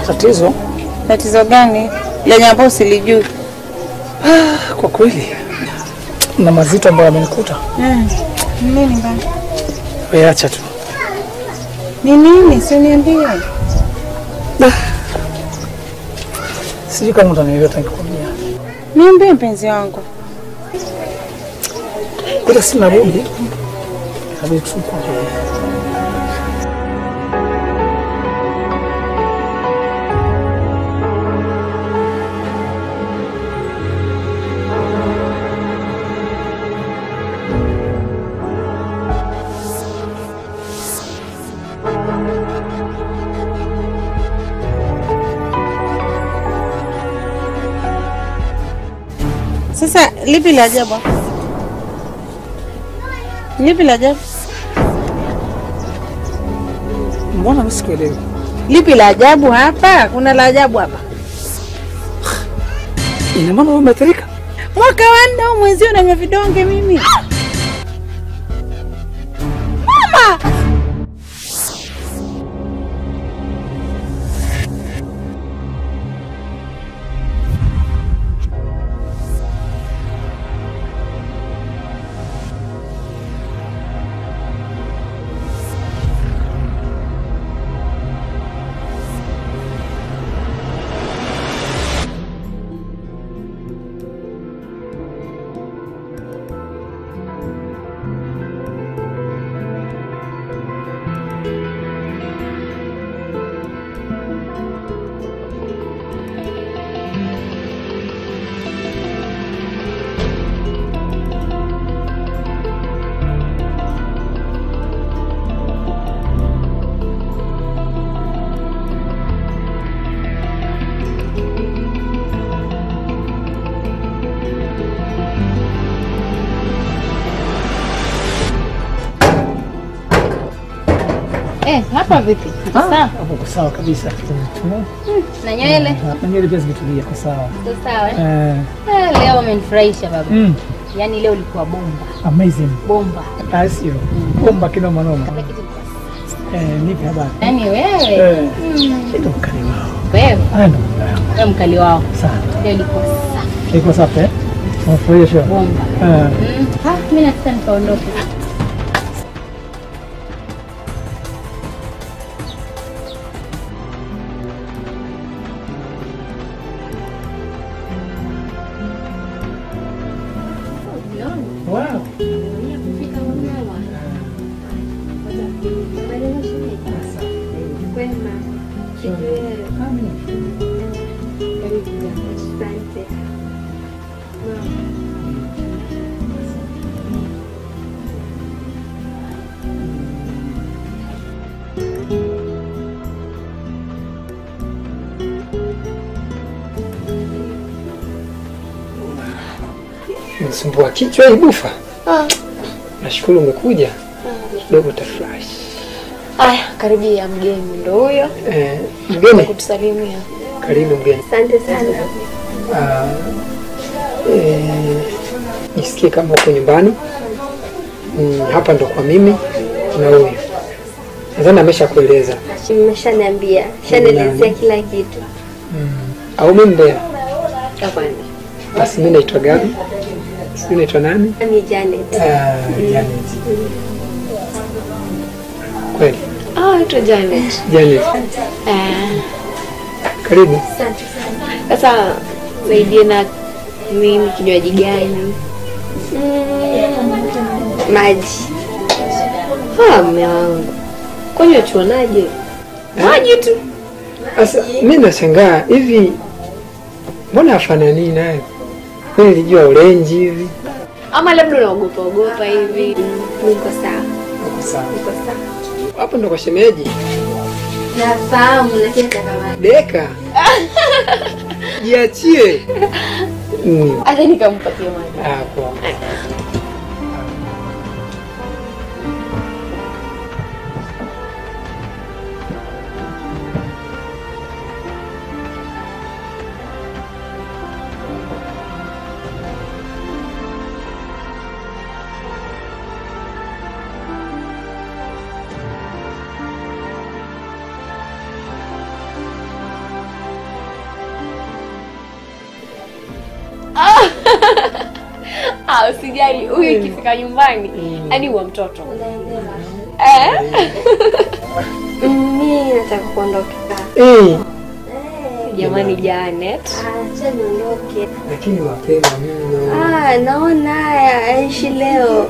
Tatizo Tatizo gani lenye ambao silijui? kwa kweli na mazito ambayo yamenikuta. Mm. Nini bana? Wewe acha tu. Ni nini? Si uniambie. Sijui kama utanielewa nikikwambia. Niambie mpenzi wangu. Kuta sina budi. Inabidi tu kuongea. Sasa lipi la ajabu? hapa? Lipi la ajabu? Mbona mimi sikuelewi? Lipi la ajabu hapa? Kuna la ajabu hapa? Ina maana wewe umeathirika? Mwaka wa nne au mwenzio nanywa vidonge mimi. Mama! Eh, hapa vipi? Ah, Sawa. Hapo uko sawa kabisa. Tumetumia. Na nywele? Na nywele pia zimetulia kwa sawa. Iko sawa eh? Eh, Eh, leo umenifurahisha baba. mm, Yaani leo ulikuwa bomba. amazing. Bomba. Ah, sio. Bomba kina manoma. Kila kitu kilikuwa sawa. Eh, nipe habari. Yaani wewe. Eh, Mm. ndio mkali wao. Wewe, Haya ndio mkali wao. wewe mkali wao. Sana. Leo ilikuwa safi. Iko safi eh? Unafurahia show? Bomba. Eh, Mm. Ah, mimi nataka nikaondoke. wow. Msumbua kichwa hii bufa. Nashukuru umekuja. Kidogo tafurahi. Aya, karibia mgeni ndo huyo Eh, mgeni, kutusalimia. karibu mgeni. Asante sana. Ah, eh, jisikie kama uko nyumbani. Mm, hapa ndo kwa mimi na huyu. Nadhani ameshakueleza. Mmeshaniambia, shanielezea kila kitu. Au mimi mbea? Hapana. Basi mimi naitwa Gabi. Sijui naitwa nani? Mimi Janet. Ah, Janet. Kweli. Ah, naitwa Janet. Janet, Ah, karibu. asante sana. Sasa saidie na nini kinywaji gani? Mm, maji. Ah, mme wangu. Kwani wachuonaje? Maji tu. Sasa mimi nashangaa hivi, mbona afanani naye? Mimi nilijua orange hivi. Ama labda unaogopa ogopa hivi. Niko sawa. Uko sawa. Niko sawa. Hapo ndo kwa shemeji. Nafahamu lakini takamaji. Deka. Jiachie. Mm. Hata nikampatia maji. Ah, poa. Ah, usijali, huyu ikifika nyumbani yani huwa mtoto. Eh? Mimi nataka kuondoka. Eh, Jamani Janet. Acha niondoke. lakini mapema mno. Ah, naona haya aishi leo.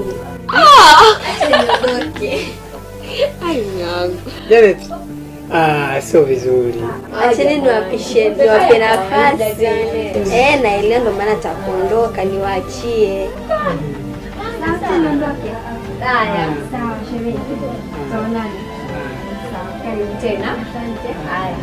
Ai mwanangu. Janet, ah, sio vizuri. Acheni niwapishe niwape nafasi. Eh, naelewa ndo maana takuondoka niwaachie. Acha niondoke. Haya, sawa shemeji. Tutaonana. Sawa, karibu tena. Asante. Haya.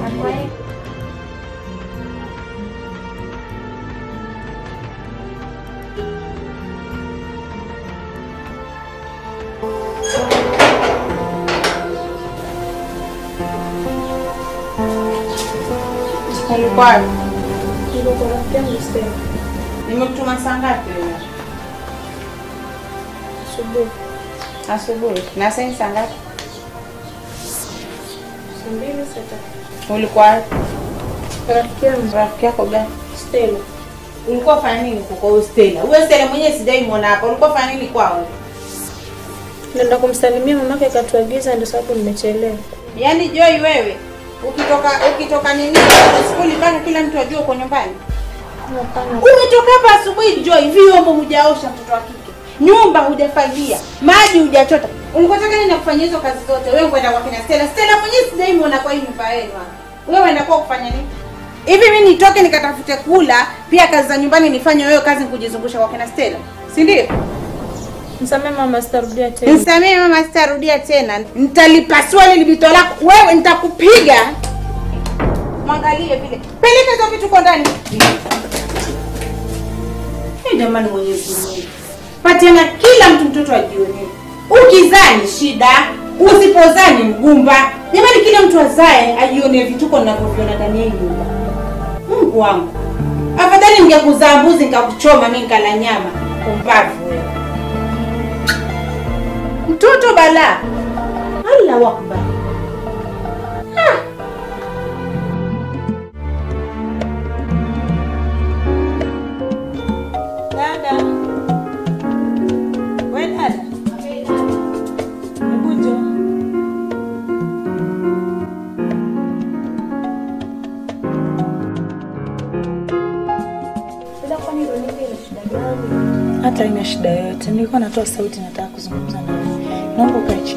Ulikuwa wapi? Nimekutuma saa ngapi wewe? Asubuhi. Asubuhi. Na sasa ni saa ngapi? Saa mbili saa tatu. Ulikuwa wapi? Rafiki yangu Rafiki yako gani? Stella. Ulikuwa fanya nini huko kwa huyo Stella? Huyo Stella mwenyewe sijaimwona hapa. Ulikuwa fanya nini kwao? Nenda kumsalimia mamake akatuagiza, ndio sababu nimechelewa. Yaani Joy wewe ukitoka ukitoka nini skuli mpaka kila mtu ajue uko nyumbani. Umetoka hapa asubuhi Joy, vyombo hujaosha mtoto wa kike. Nyumba hujafagia, maji hujachota. Ulikuwa unataka nini nakufanyia hizo kazi zote? Wewe kwenda kwa kina Stella. Stella mwenyewe sijaimwona kwa hii nyumba yenu hapa. Wewe unakuwa kufanya nini? Hivi mimi nitoke nikatafute kula, pia kazi za nyumbani nifanye wewe kazi kujizungusha kwa kina Stella. Si ndio? Msamee mama, sitarudia tena. Nisamee mama, sitarudia tena. Nitalipasua lile bito lako wewe, nitakupiga. Mwangalie vile, peleka hizo vitu kwa ndani. Hey, jamani, Mwenyezi Mungu, patiana kila mtu mtoto ajionee. Ukizaa ni shida, usipozaa ni mgumba. Jamani, kila mtu azae ajionee vituko ninavyoviona ndani ya hii nyumba. Mungu wangu, afadhali ningekuzaa mbuzi nikakuchoma mimi nikala nyama. Pumbavu wewe. Mtoto bala. Allahu akbar. Ah. Dada. We dada. Hebu njoo. Hata ina shida yoyote, nilikuwa natoa sauti, nataka kuzungumza na wewe. Naomba ukae chini.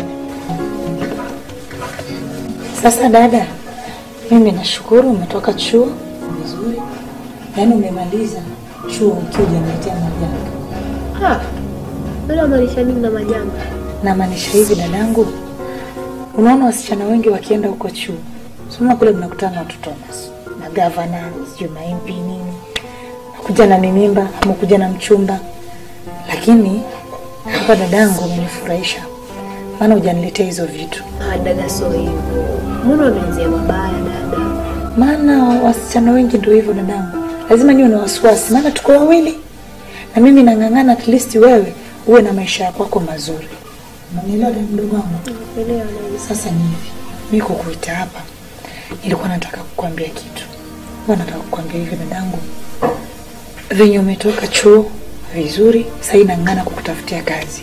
Sasa dada, mimi nashukuru umetoka chuo vizuri, yaani umemaliza chuo ukiwa hujaniletea majanga. Ah. Wewe unamaanisha nini na majanga? Namaanisha hivi dadangu, unaona wasichana wengi wakienda huko chuo, sema kule mnakutana na watoto na- na gavana, sijui maimpi nini, nakuja na mimimba ama kuja na mchumba, lakini hapa dadangu umenifurahisha, maana hujaniletea hizo vitu. Ah, dada sio hivyo. Mbona unaanzia mabaya dada? Maana wasichana wengi ndio hivyo dadangu, lazima niwe na wasiwasi, maana tuko wawili na mimi nang'ang'ana, at least wewe uwe na maisha ya kwako mazuri. Unanielewa dada mdogo wangu? Elewa na Sasa ni hivi, mimi kukuita hapa, nilikuwa nataka kukwambia kitu. Nilikuwa nataka kukwambia hivi dadangu, venye umetoka chuo vizuri, sasa inang'ana kukutafutia kazi.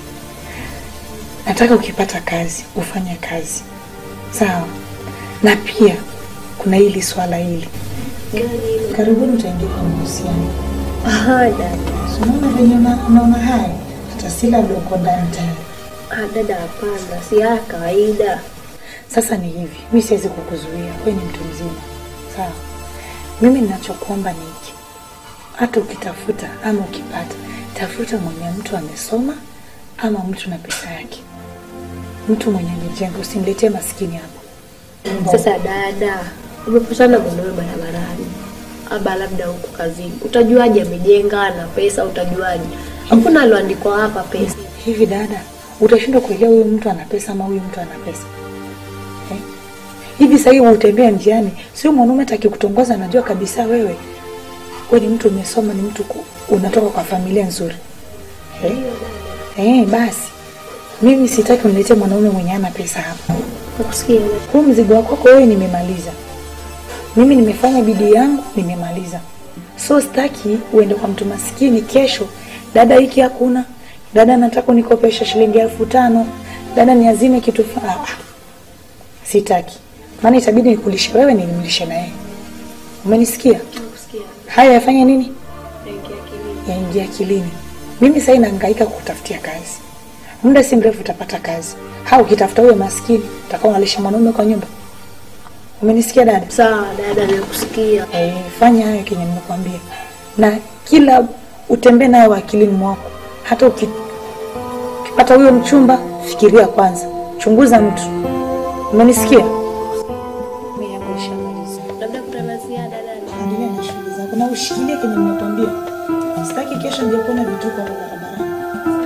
Nataka ukipata kazi ufanye kazi, sawa? Na pia kuna hili swala hili, karibuni utaingia kwenye mahusiano. Ah, dada. Si Unaona venye una- unaona haya, hata si labda uko ndani tayari. Ah, dada hapana, si ya kawaida. Sasa ni hivi, mi siwezi kukuzuia, wewe ni mtu mzima, sawa? Mimi ninachokuomba ni hiki, hata ukitafuta ama ukipata, tafuta mwenye mtu amesoma ama mtu na pesa yake, mtu mwenye amejenga, usiniletee maskini hapa. Sasa dada, umepatana mwanaume barabarani aba labda huko kazini, utajuaje amejenga na pesa? Utajuaje? Hakuna aloandikwa hapa pesa. Hivi dada, utashindwa kuelewa huyu mtu ana pesa ama huyu mtu ana pesa eh? Hivi sasa hivi utembea njiani, sio mwanaume hata akikutongoza anajua kabisa wewe wewe ni mtu umesoma, ni mtu ku- unatoka kwa familia nzuri eh? Eh, basi mimi sitaki uniletee mwanaume mwenye ana pesa hapa. Nakusikia dada. Huu mzigo wako kwako wewe nimemaliza. Mimi nimefanya bidii yangu, nimemaliza. So sitaki uende kwa mtu maskini kesho dada hiki hakuna, dada nataka unikopesha shilingi elfu tano, dada niazime kitu fa ah, ah. Sitaki, maana itabidi nikulishe wewe, nilimlishe na yeye. Umenisikia? Haya yafanye nini? Yaingia akilini. Mimi sasa nahangaika kukutafutia kazi, muda si mrefu utapata kazi. Ha, ukitafuta huyo maskini utakuwa unalisha mwanaume kwa nyumba. Umenisikia dada? Sawa dada, nakusikia. Eh, fanya hayo kenye nimekwambia, na kila utembee nayo akilini mwako. Hata uki- ukipata huyo mchumba, fikiria kwanza, chunguza mtu. Umenisikia? Mimi yangu ishamaliza. Labda kuna la ziada dada. Endelea na shughuli zako na ushikilie kenye nimekwambia. Sitaki kesho nje kuona vituko hapo barabarani.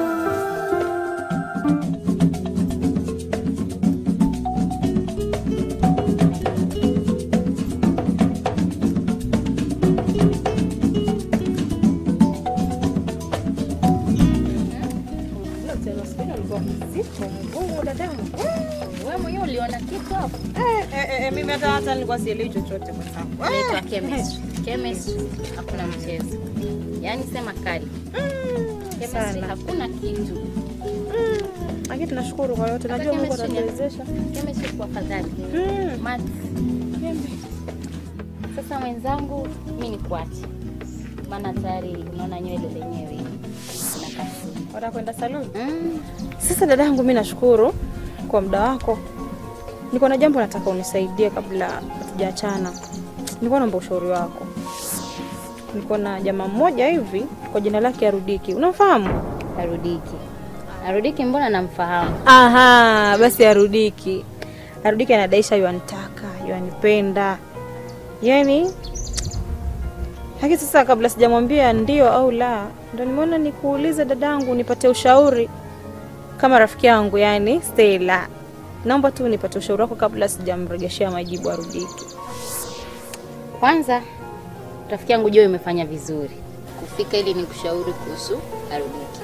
Wewe mwenyewe uliona kitu hapo? mimi hata hata nilikuwa sielewi chochote kwa sababu Inaitwa chemistry. Chemistry hakuna mchezo. Yaani sema kali. Chemistry hakuna kitu. lakini tunashukuru kwa yote najua Hata Mungu chemistry ni- atatuwezesha Chemistry kwa fadhali. Math. Sasa mwenzangu, mimi ni kuache. Maana tayari unaona nywele zenyewe zinakasi. watakwenda saluni Mm. Sasa dada yangu, mi nashukuru kwa muda wako. Niko na jambo nataka unisaidie kabla hatujaachana. Nilikuwa naomba ushauri wako. Niko na jamaa mmoja hivi kwa jina lake Arudiki, unamfahamu? Arudiki. Arudiki mbona namfahamu? Aha, basi Arudiki. Arudiki anadaisha yuanitaka, yuanipenda, yaani lakini sasa kabla sijamwambia ndio au la, ndo nimeona nikuulize dadangu, nipate ushauri kama rafiki yangu, yani Stella. Naomba tu nipate ushauri wako kabla sijamrejeshea majibu Arudiki. Kwanza rafiki yangu Joy umefanya vizuri kufika ili nikushauri kuhusu Arudiki.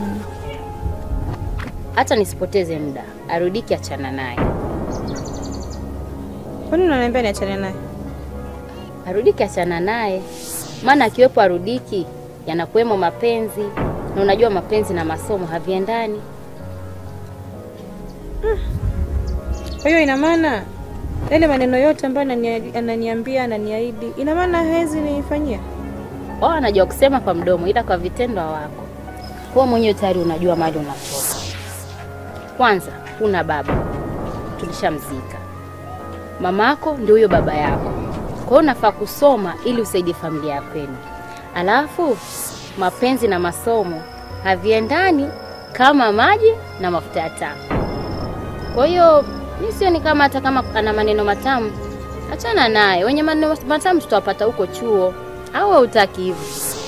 Hata nisipoteze muda, Arudiki achana naye. Kwani unaniambia niachane naye? Arudiki achana naye, maana akiwepo Arudiki yanakuwemo mapenzi, na unajua mapenzi na masomo haviendani. Kwa hiyo ina maana yale maneno yote ambayo anania- ananiambia ananiahidi, ina maana hawezi nifanyia? Wao anajua kusema kwa mdomo, ila kwa vitendo hawako. Wewe mwenyewe tayari unajua mahali unatoka. Kwanza una baba, tulishamzika. Mamako ndio huyo baba yako, kwa hiyo unafaa kusoma ili usaidie familia ya kwenu. Alafu mapenzi na masomo haviendani kama maji na mafuta ya taa. Kwa hiyo mi sioni kama hata kama ana maneno matamu, achana naye. Wenye maneno matamu tutawapata huko chuo, au hautaki hivyo?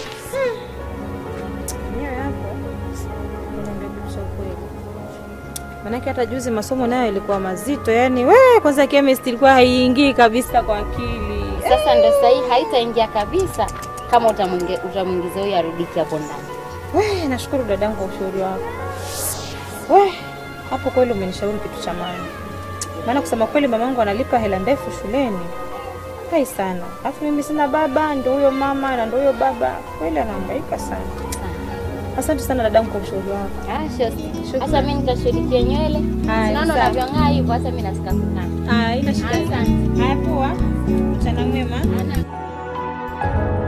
Mwenyewe hapo unaniambia kitu cha ukweli. Maanake hata juzi masomo nayo ilikuwa mazito, yani we kwanza chemistry ilikuwa haiingii kabisa kwa akili. Sasa ndo sahii haitaingia kabisa kama utamwinge- utamwingiza huyo arudiki hapo ndani. We, nashukuru dadangu kwa ushauri wako. We, hapo kweli umenishauri kitu cha maana. Maana kusema kweli mamangu analipa hela ndefu shuleni. Hai sana. Alafu mimi sina baba, ndio huyo mama na ndio huyo baba. Kweli anahangaika sana. Asante sana dadangu kwa ushauri wako. Ah, shosti. Sasa mimi nitashughulikia nywele. Haya, Naona sawa. unavyong'aa hivyo, hata mimi nasika kung'aa. Ah, ina shida. Asante. Haya poa. Mchana mwema. Ana-